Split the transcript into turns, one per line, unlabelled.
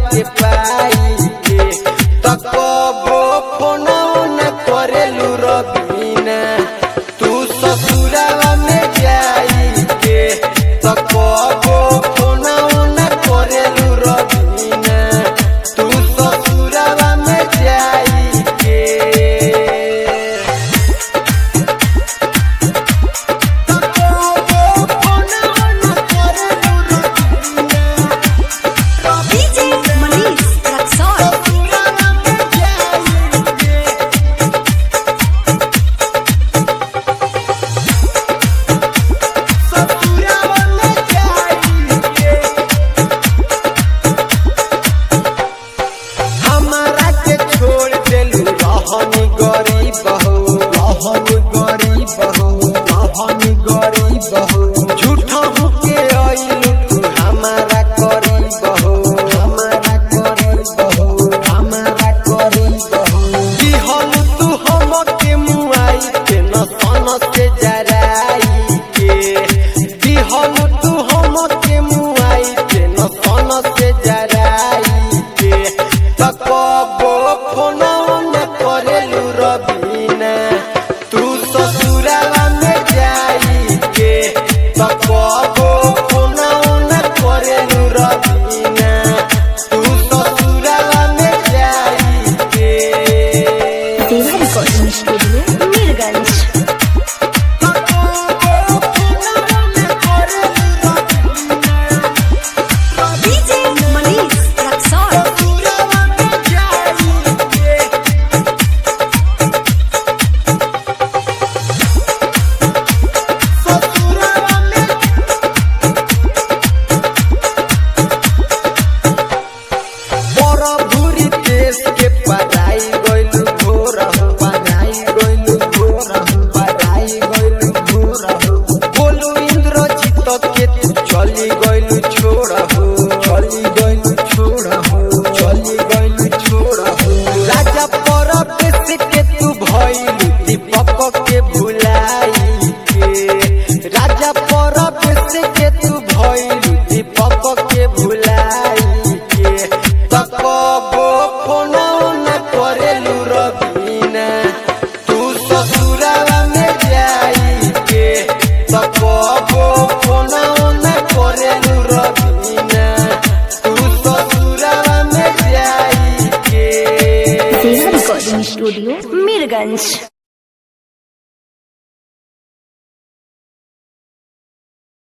के पाई के तकबो फोना न करेलू रबीना तू ससुरावा में जाई के तकबो फोना न करेलू रबीना तू ससुरावा में जाई के
DJ Manish Raksol.
हमारा के छोड़ देलू रहनी गरीब हो रहनी गरीब हो रहनी गरीब हो झूठा के आइलू तू हमारा करीब हो हमारा करीब हो हमारा करीब हो दिहल तू हम के मुआई के न सन से जराई के दिहल तू हम के मुआई के न सन से जराई के तकबो फोना न करेलू रबीना तू ससुरावा में जाई के तकबो फोना न करेलू रबीना तू ससुरावा में जाई के
Deva Recording Studio, Mirganj. DJ Manish Raksol.
बड़ा भूरी देश के पढ़ाई गइलू घोर हो पढ़ाई गइलू घोर हो पढ़ाई गइलू घोर हो बोलू इंद्रजीत के तू चली गइलू छोड़ हो चली गइलू छोड़ हो चली गइलू छोड़ हो राजा परदेश के तू भइलू दीपक के भुलाई के राजा परदेश के तू भइलू दीपक के भुलाई के तकबो फोना न करेलू रबीना तू ससुरावा में जाई के तकबो फोना न करेलू रबीना तू ससुरावा में जाई के
Deva Recording Studio, Mirganj.